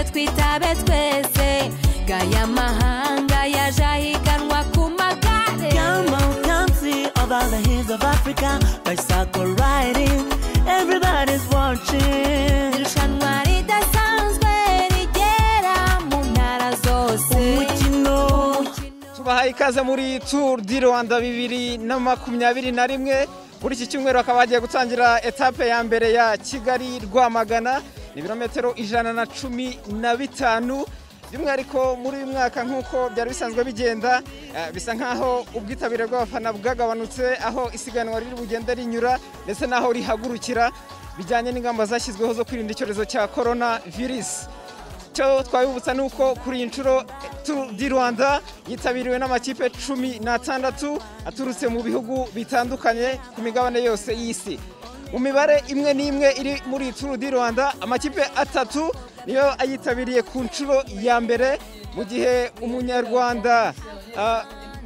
turabe twese gaya mahanga yaje ahiganwa ku magare Come on, come see about the hills of Africa. Bicycle riding, everybody's watching. irushanwa ridasanzwe rigera mu ntara zose Umukino, tubahaye ikaze muri turu di rwanda bibiri na makumyabiri na rimwe muri iki cyumweru bakaba bagiye gutangira etape ya mbere ya kigali rwamagana ni ibirometero ijana na cumi na bitanu by'umwihariko muri uyu mwaka nk'uko byari bisanzwe bigenda eh, bisa nk'aho ubwitabire bw'abafana bwagabanutse aho isiganwa riri bugenda rinyura ndetse n'aho rihagurukira bijyanye n'ingamba zashyizweho zo kwirinda icyorezo cya korona virusi icyo twabibutsa ni uko kuri iyi nshuro Tour di rwanda yitabiriwe n'amakipe cumi n'atandatu aturutse mu bihugu bitandukanye ku migabane yose y'isi mu mibare imwe n'imwe iri muri iyi Tour di rwanda amakipe atatu niyo ayitabiriye ku nshuro ya mbere mu gihe umunyarwanda ah,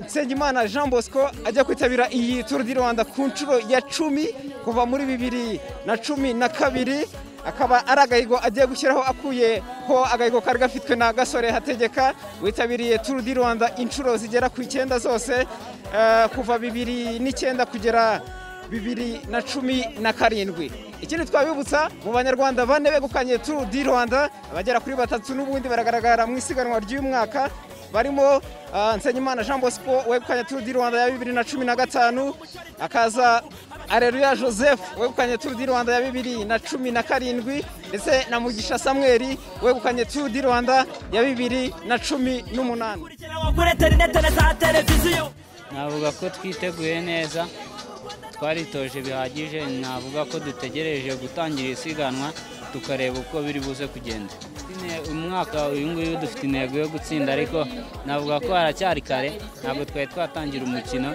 Nsengimana Jean Bosco ajya kwitabira iyi Tour di Rwanda ku nshuro ya cumi kuva muri bibiri na cumi na kabiri akaba ari agahigo agiye gushyiraho akuyeho agahigo kari gafitwe na gasore hategeka witabiriye Tour di Rwanda inshuro zigera ku icyenda zose eh, kuva bibiri n'icyenda kugera bibiri na cumi na karindwi ikindi twabibutsa mu banyarwanda bane begukanye turu di rwanda abagera kuri batatu n'ubundi baragaragara mu isiganwa ry'uyu mwaka barimo ah, nsengimana jean bosco wegukanye turu di rwanda ya bibiri na cumi na gatanu akaza areruya joseph wegukanye turu di rwanda ya bibiri na cumi na karindwi ndetse na mugisha samweri wegukanye turu di rwanda ya bibiri na cumi n'umunani umukino kuri interineti na za televiziyo. navuga ko twiteguye neza twaritoje bihagije navuga ko dutegereje gutangira isiganwa tukareba uko biri buze kugenda Ine- umwaka uyu nguyu dufite intego yo gutsinda ariko navuga ko haracyari kare ntabwo twari twatangira umukino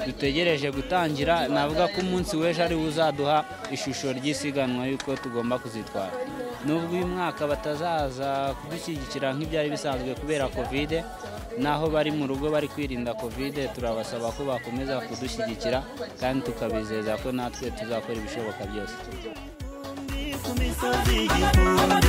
dutegereje gutangira navuga ko umunsi w'ejo ari wo uzaduha ishusho ry'isiganwa y'uko tugomba kuzitwara nubwo uyu mwaka batazaza kudushyigikira nk'ibyari bisanzwe kubera kovide naho bari mu rugo bari kwirinda kovide turabasaba ko bakomeza kudushyigikira kandi tukabizeza ko natwe tuzakora ibishoboka byose Ku misozi y'igihumbi.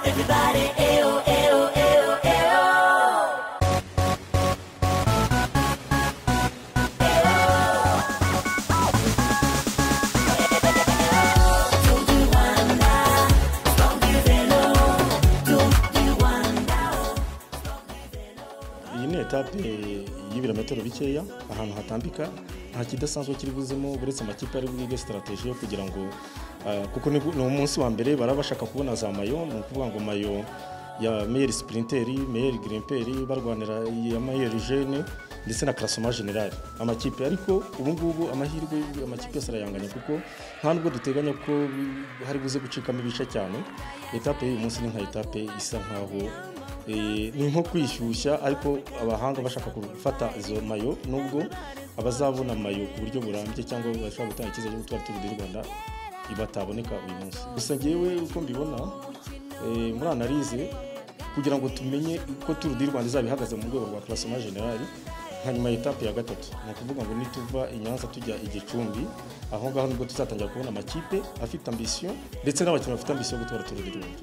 Everybody, eyo, eyo, eyo, eyo. iyi ni etape y'ibirometero bikeya ahantu hatambika nta kidasanzwe kiri buzemo uretse amakipe ari bwige sitarateji yo kugira ngo ah, kuko ni ni umunsi wa mbere baraba bashaka kubona za mayo ni ukuvuga ngo mayo ya meyeri sipurinteri meyeri girimperi barwanira iya meyeri jene ndetse na karasoma generali amakipe ariko ubu ngubu amahirwe amakipe yose arayanganya kuko nta nubwo duteganya ko hari buze gucikamo ibice cyane etape y'uyu munsi ni nka etape isa nkaho Eh, ni nko kwishyushya ariko abahanga bashaka gufata izo mayo nubwo abazabona mayo ku buryo burambye cyangwa bashobora gutanga icyizere cyo gutwara turu di rwanda bataboneka uyu munsi gusa ngewe uko mbibona eh, muri analize kugira ngo tumenye uko turu di rwanda izaba ihagaze mu rwego rwa karasoma generali nka nyuma ya etape ya gatatu ni ukuvuga ngo nituva i nyanza tujya i gicumbi aho ngaho nibwo tuzatangira kubona amakipe afite ambisiyo ndetse n'abakinnyi bafite ambisiyo yo gutwara turu di rwanda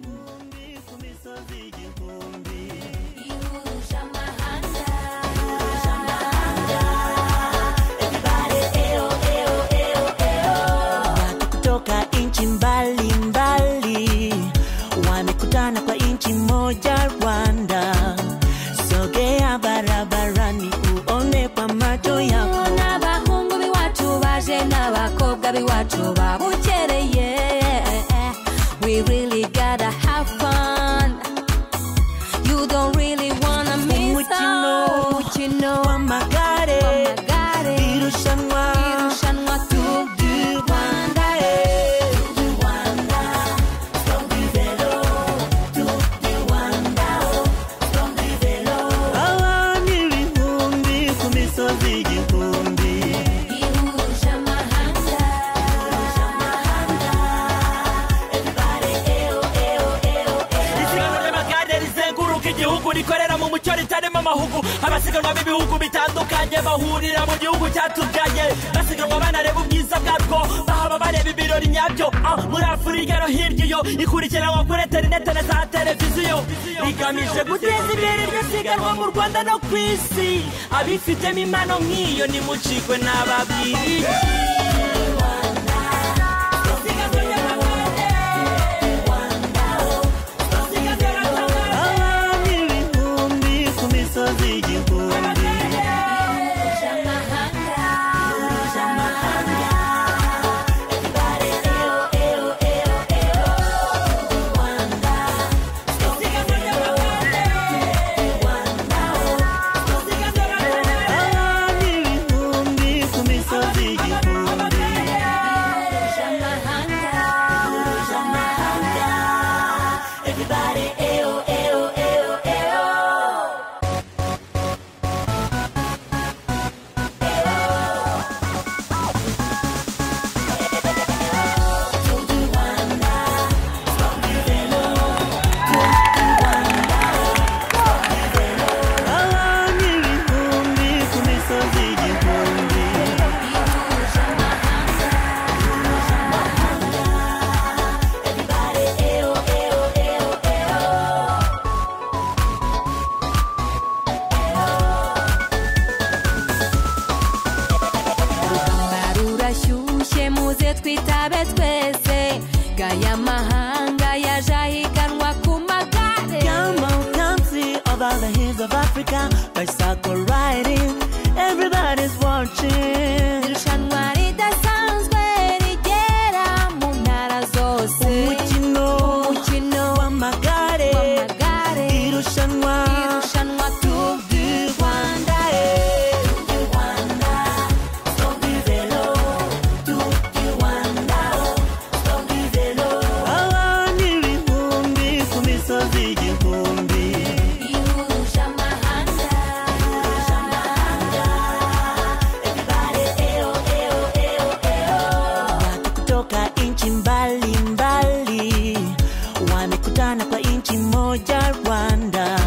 Watu kutoka nchi mbalimbali wamekutana kwa nchi moja Rwanda. Sogea barabarani uone kwa macho yako. n'abahungu b'iwacu baje n'abakobwa b'iwacu babukereye we really gotta have fun you don't really wanna miss Umukino, out. umukino Wamagare, w'amagare irushanwa, irushanwa Tour du Rwanda eh. Abana ibihumbi ku misozi igihumbi. ihuje amahanga isiganwa ry'amagare rizenguruka igihugu rikorera mu mujyi mucyo ritarimo amahugu abasiganwa b'ibihugu bitandukanye bahurira mu gihugu cyatubyaye basiganwa banareba ubwiza bwarwo bahaba bareba ibirori nyabyo Ah, muri afurika no hirya iyo ikurikiranwa kuri interinete na za televiziyo rigamije guteza imbere iryo siganwa mu rwanda no ku isi abifitemo impano nk'iyo nimucikwe n'ababwiriye abami ibihumbi ku misozi igihumbi abami ibihumbi ku misozi igihumbi abami ibihumbi ku misozi igihumbi urugamba rurashyushye muze twitabe twese gaya mahanga yaje ahiganwa ku magare Come on, come see over the hills of Africa. Bicycle riding, everybody's watching. irushanwa ridasanzwe rigera mu ntara zose Umukino umukino w'amagare, w'amagare irushanwa irushanwa Tour du Rwanda abana ibihumbi ku misozi igihumbi. ihuje amahanga Watu kutoka nchi mbalimbali wamekutana kwa nchi moja Rwanda.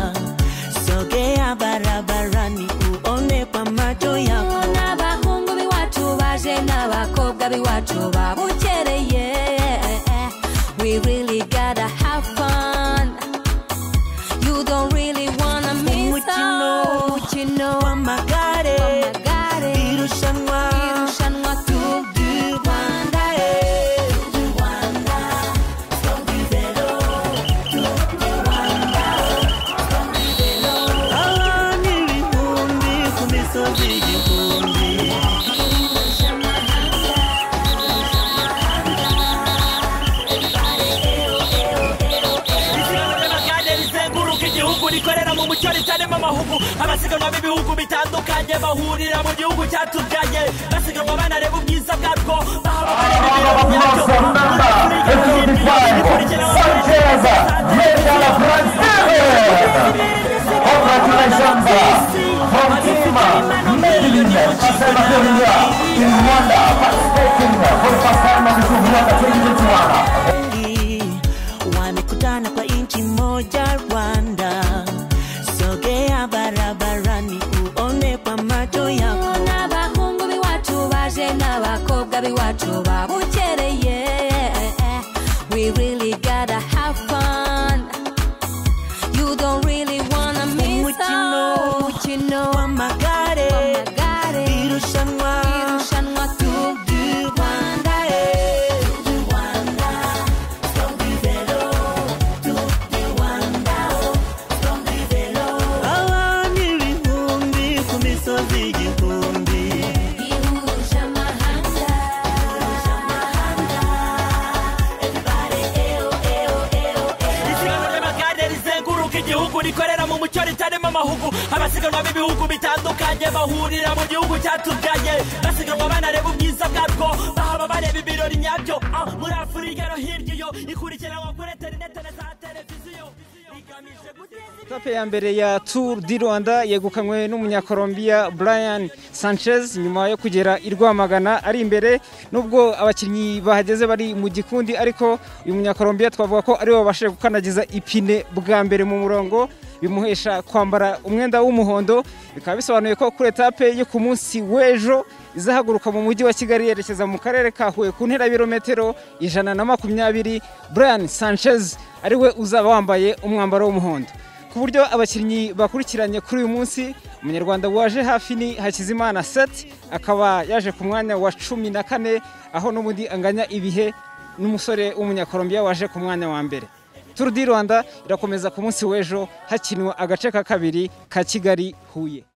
Sogea barabarani uone kwa macho yako. n'abahungu b'iwacu baje n'abakobwa b'iwacu babukereye we really gotta have fun you don't really wanna miss Umukino. out. umukino w'amagare w'amagare irushanwa irushanwa Tour du Rwanda eh. abana ibihumbi ku misozi igihumbi isiganwa ry'amagare rizenguruka igihugu rikorera mu mucyo ritarimo amahugu abasiganwa b'ibihugu bitandukanye bahurira mu gihugu cyatubyaye basiganwa banareba ubwiza bwarwo bahaba bareba ibirori byabyo Congratulations from Team Medellin Chisemakoria in Rwanda participating for the first time of the Kuvuaka 2021. wamekutana kwa nchi moja Rwanda. Sogea barabarani uone kwa macho yako. n'abahungu b'iwacu baje n'abakobwa b'iwacu babukereye we really gotta have fun you don't really wanna miss Umukino. out. umukino W'amagare w'amagare irushanwa irushanwa Tour du Rwanda eh. abana ibihumbi ku misozi igihumbi. ihuje amahanga ihuje amahanga everybody eyo eyo eyo isiganwa ry'amagare rizenguruka igihugu rikorera mu mucyo ritarimo amahugu abasiganwa b'ibihugu bitandukanye bahurira mu gihugu cyatubyaye basiganwa banareba ubwiza bwarwo bahaba bareba ibirori nyabyo Ah, muri afurika no hirya iyo ikurikiranwa kuri interinete na za televiziyo rigamije guteza imbere etape ya mbere ya Tour du Rwanda yegukanywe n'umunyakolombiya Brian Sanchez nyuma yo kugera i Rwamagana ari imbere nubwo abakinnyi bahageze bari mu gikundi ariko uyu munyakolombiya twavuga ko ariwe wabashije gukandagiza ipine bwa mbere mu murongo bimuhesha kwambara umwenda w'umuhondo bikaba bisobanuye ko kuri etape yo ku munsi w'ejo izahaguruka mu mujyi wa kigali yerekeza mu karere ka huye ku ntera y'ibirometero ijana na makumyabiri brian sanchez ariwe uzaba wambaye umwambaro w'umuhondo ku buryo abakinnyi bakurikiranye kuri uyu munsi umunyarwanda waje hafi ni hakizimana seti akaba yaje ku mwanya wa cumi na kane aho n'ubundi anganya ibihe n'umusore w'umunyakorombiya waje ku mwanya wa mbere turu di rwanda irakomeza ku munsi w'ejo hakinwa agace ka kabiri ka kigali huye